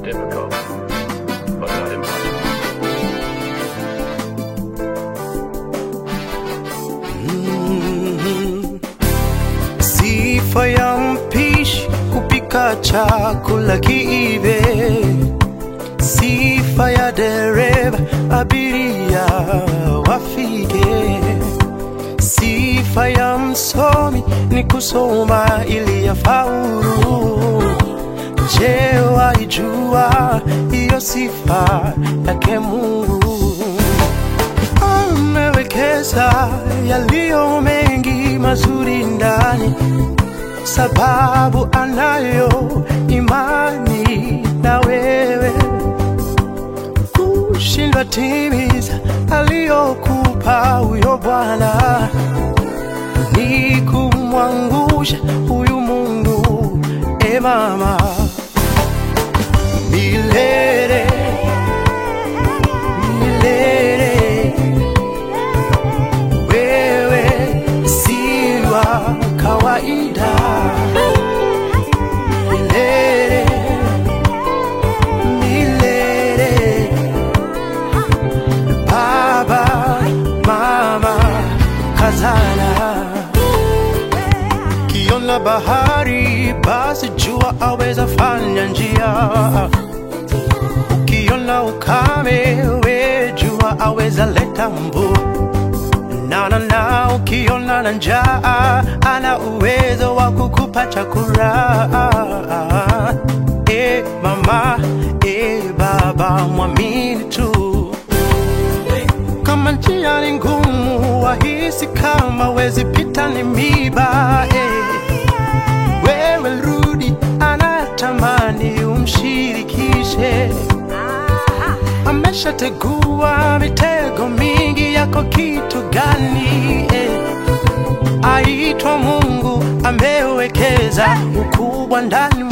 difficult, but not impossible. Mm. Sifa ya mpishi kupika chakula kiive, sifa ya dereva abiria wafike, sifa ya msomi ni kusoma ili yafaulu. Je, waijua hiyo sifa yake Mungu? amewekeza yaliyo mengi mazuri ndani, sababu anayo imani na wewe. Kushindwa timiza aliyokupa huyo Bwana ni kumwangusha huyu Mungu. E mama, milele milele wewe si wa kawaida milele milele baba mama kazana kiona bahari basi jua aweza fanya njia ukiona ukame we jua aweza leta mvua na na na ukiona na njaa ana uwezo wa kukupa chakula e mama e baba mwamini tu kama njia ni ngumu wahisi kama wezi pita ni miba eh. wewe rudi anatamani umshirikishe ameshategua mitego mingi yako kitu gani eh? aitwa Mungu amewekeza ukubwa ndani